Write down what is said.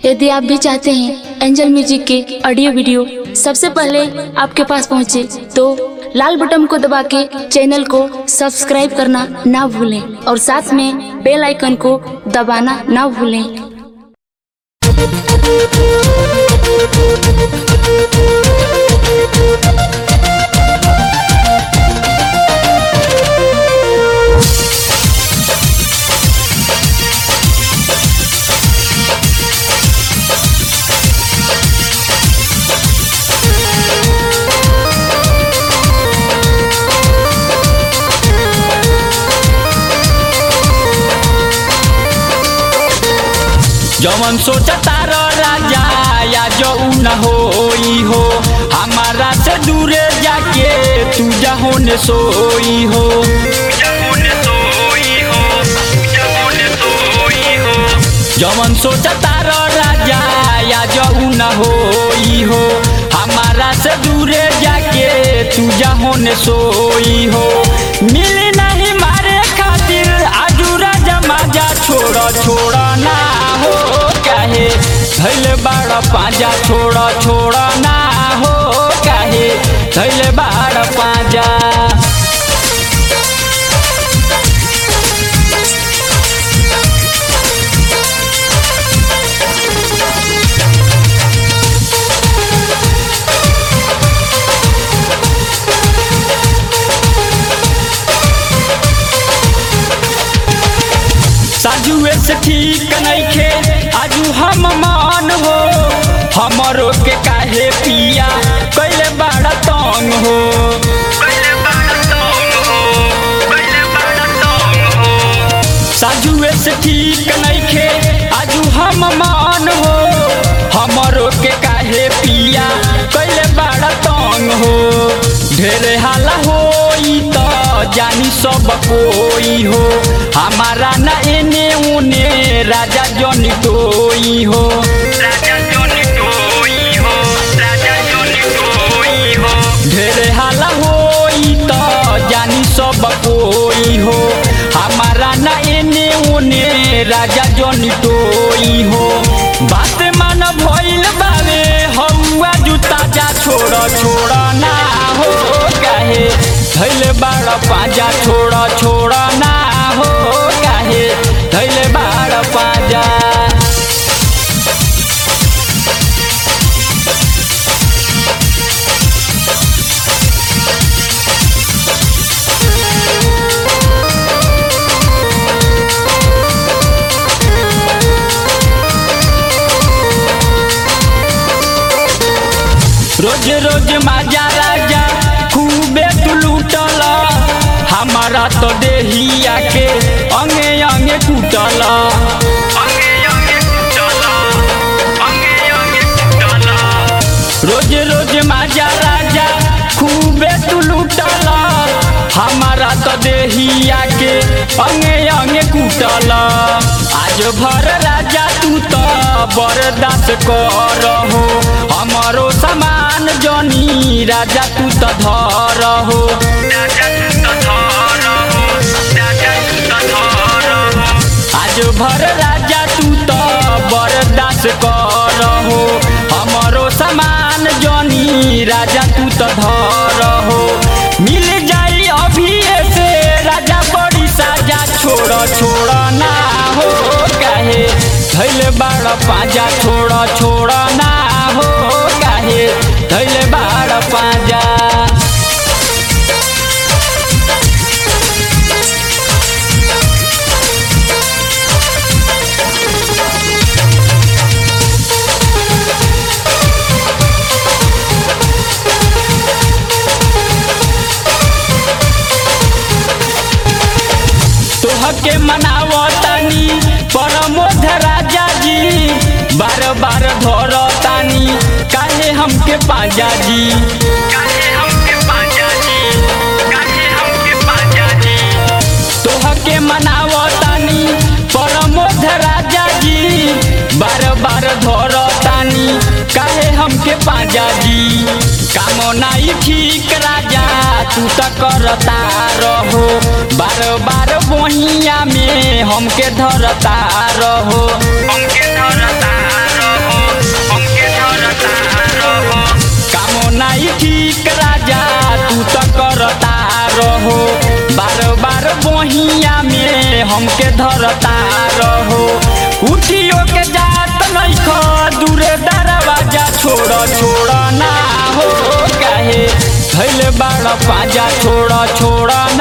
यदि आप भी चाहते हैं एंजल म्यूजिक के ऑडियो वीडियो सबसे पहले आपके पास पहुंचे तो लाल बटन को दबा के चैनल को सब्सक्राइब करना ना भूलें और साथ में बेल आइकन को दबाना ना भूलें जवन सोचता रो राजा या जो न होई हो हमारा से दूरे जाके तू जहो ने सोई हो जवन सोचता रो राजा या जो न होई हो हमारा से दूरे जाके तू जहो ने सोई हो मिली नहीं मारे खातिर आजूरा जमा जा छोड़ छोड़ ना हो काहे धैले बाड़ पाजा छोड़ छोड़ ना हो काहे धैले बाड़ पाजा साजुए से ठीक नइखे आजू हम मान हो हमरो के काहे पिया कैले बड़ा तंग हो साजुए से ठीक नइखे आजू हम मान हो हमरो के काहे पिया कैले बड़ा तंग हो ढेरे हाला होई त जानी सब कोई हो हमारा न एने उने राजा जनी टोई हो ढेरे हाला होई त जानी सब कोई हो हमारा न एने उने राजा जनी टोई हो बात मान भइल बावे हौआ जुता जा छोड़ छोड़ ना हो काहे धैले बाड़ पाजा छोड़ छोड़ ना हो काहे धैले बाड़ पाजा रोज रोज माजा राजा खूबे तू लूटल हमारा तो देहिया के अंगे अंगे टूटल रोज रोज माजा राजा खूबे तू लूटल हमारा तो देहिया के अंगे अंगे कूटल आज भर राजा तू तो बर्दाश्त कर हो हमारो सामान जनी राजा तू तो धर हो आज भर राजा तू तो बर्दाश्त कर हो हमारो सामान जनी राजा तू तो धर हो मिल जाई अभी से राजा बड़ी साजा छोड़ छोड़ ना हो काहे धैले बाड़ पाजा छोड़ छोड़ ना हो काहे धैले बाड़ पाजा तोहके मनावतानी परमोध राजा जी बार बार धरतानी काहे हमके पाजा जी तोहके मनावतानी परमोध राजा जी बार बार धरतानी काहे हमके पाजा जी काम नाई ठीक राजा तू त करता रहो बार बार बहिया में हमके धरता रहो हमके धरता रहो रहो बार बार बहिया में हमके धरता रहो उठियो के जात नइख दूरे दरवाजा छोड़ छोड़ ना हो काहे धैले बाड़ पाजा छोड़ छोड़